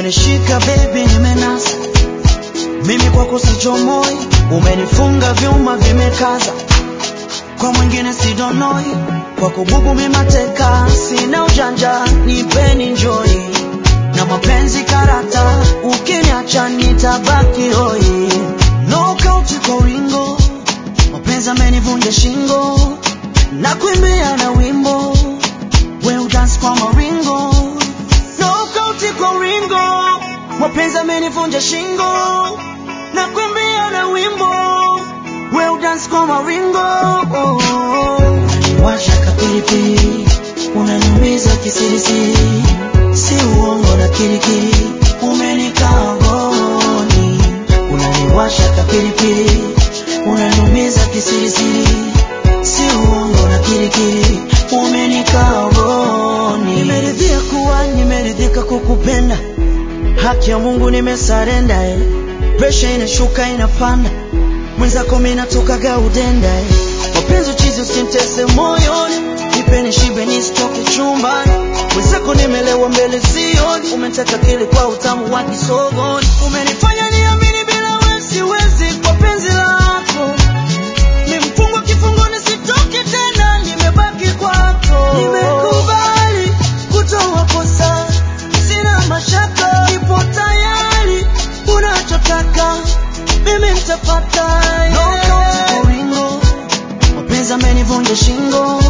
umenishika baby, nimenasa mimi kwako sichomoi, umenifunga vyuma vimekaza, kwa mwingine sidonoi, kwako bubu mimateka, sina ujanja, nipeni enjoy na mapenzi karata, ukiniacha nitabaki hoi, knockout kwa ulingo, mapenzi amenivunja shingo, na kuimbia na wimbo, we udance kwa maringo, knockout kwa ulingo, mapenzi amenivunja shingo, na kuimbia na wimbo, we udance kwa maringo, unaniwasha kapilipili, unaniumiza kisirisiri, si uongo na kirikiri, umenikaa ngoni, unaniwasha kapilipili, unaniumiza kisirisiri, si uongo na kirikiri, umenikaa ngoni. Nimeridhia kuwa nimeridhika kukupenda, haki ya Mungu nimesarenda, eh. presha inashuka inapanda, mwenzako mimi natokaga udenda, eh. mapenzi uchizi usimtese moyoni, nipeni shibe nisitoke chumbani, mwenzako nimelewa mbele sioni, umeteka kili kwa utamu wa kisogoni, umenifanya niamini bila wewe siwezi kwa penzi lako Nimefungwa kifungoni sitoki tena, nimebaki kwako. Nimekubali kutoa kosa, sina mashaka, nipo tayari, unachotaka mimi nitapata. yeah. Knockout kwa ulingo, mapenzi amenivunja shingo,